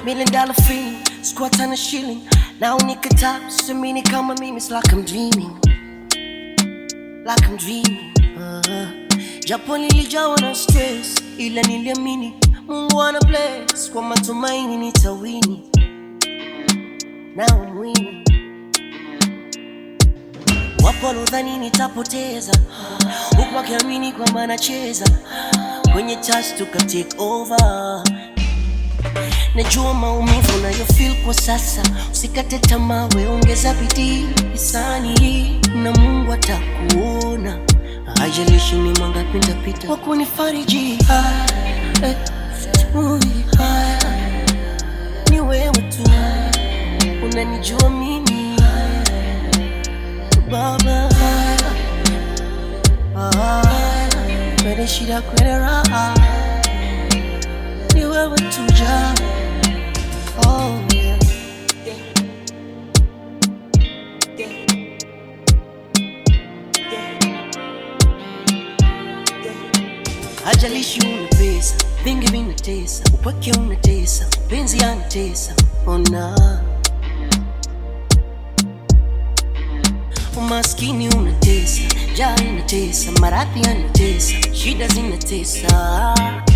million dollar feeling, squat on a shilling. Now nikataa, siamini kama mimi, it's like I'm dreaming, like I'm dreaming. Uh, japo nilijawa na stress, ila niliamini Mungu ana bless, kwa matumaini nitawini. Now I'm winning. Wapo walodhani nitapoteza, huku wakiamini kwamba nacheza kwenye touch tuka take over. Najua maumivu nayo feel kwa sasa, usikate tamaa, we ongeza bidii hisani, na Mungu atakuona. Haijalishi ni mangapi nitapita kwa kunifariji. Ah, eh, ui, ah, Ni wewe tu unanijua mimi Baba, ah, kwenye shida, kwenye raha ni wewe tu ja. Oh, yeah. Hajalishi una pesa, vingi vinatesa, upweke unatesa, penzi yanatesa, ona umaskini unatesa, njaa inatesa, maradhi yanatesa, shida zinatesa.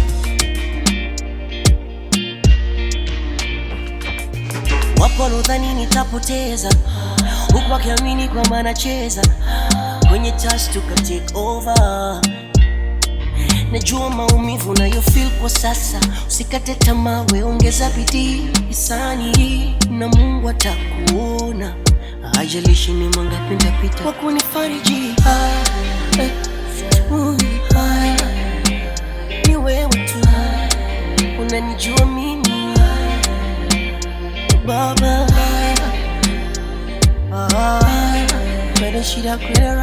Wapo walodhani nitapoteza, huku wakiamini kwamba nacheza kwenye touch tuka take over. Najua maumivu nayo feel kwa sasa, usikate tamaa, we ongeza bidii hisani, na Mungu atakuona. Haijalishi ni mangapi nitapita kwa kunifariji. Ah, eh, ui, ah, Ni wewe tu unanijua mimi Baba, ah, kwenye shida, kwenye